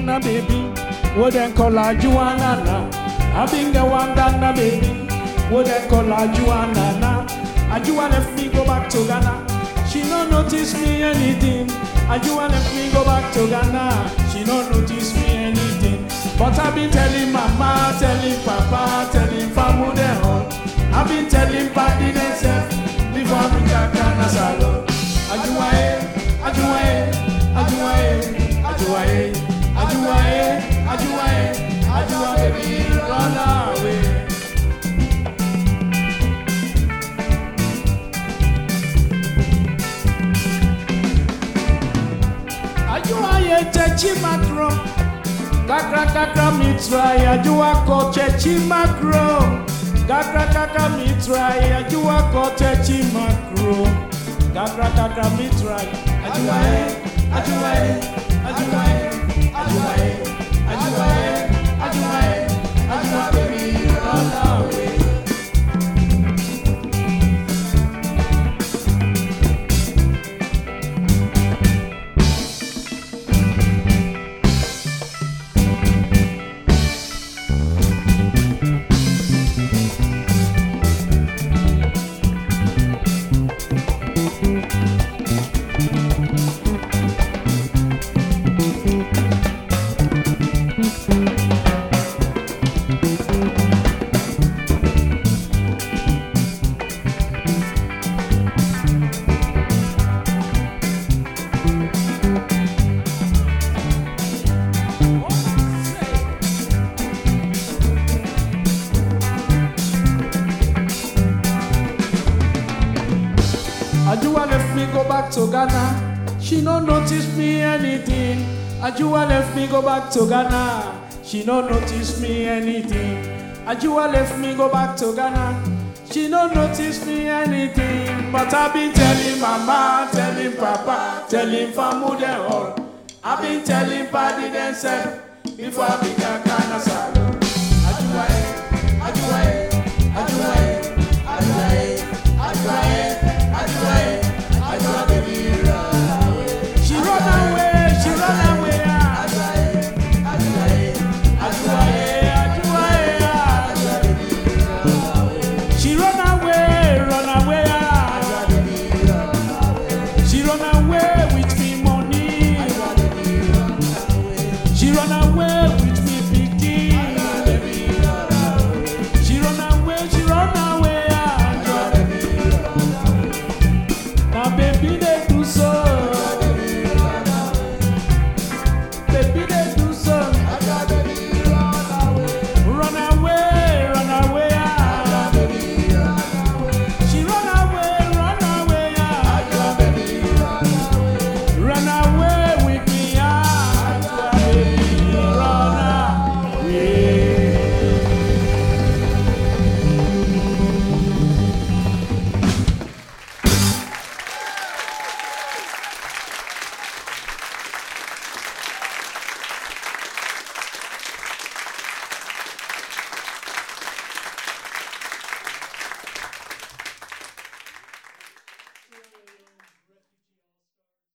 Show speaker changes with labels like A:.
A: Ghana baby, what then call her Juana I been get one Ghana baby, what then call her Juana Ajua left me go back to Ghana. She no notice me anything. Ajua left me go back to Ghana. She no notice me anything. But I been telling mama, telling papa, telling famu them all. I been telling party themself before me can Ghana salon. Ajua eh, Ajua eh, Ajua eh, Ajua eh, Ajua eh, Ajua eh, Ajua baby run away. Ajuaye chechi makro Kakra kakra mi try Ajua ko chechi makro Kakra kakra mi try Ajua ko chechi makro Kakra kakra mi try Ajuaye Ajuaye Ajuaye Ajuaye Ajuaye Ajuaye Ajua baby run away Ajua left me go back to Ghana. She no notice me anything. Ajua left me go back to Ghana. She no notice me anything. Ajua left me go back to Ghana. She no notice me anything. But I been telling mama, telling papa, telling family them all. I been telling party themself before I become Ghana salon.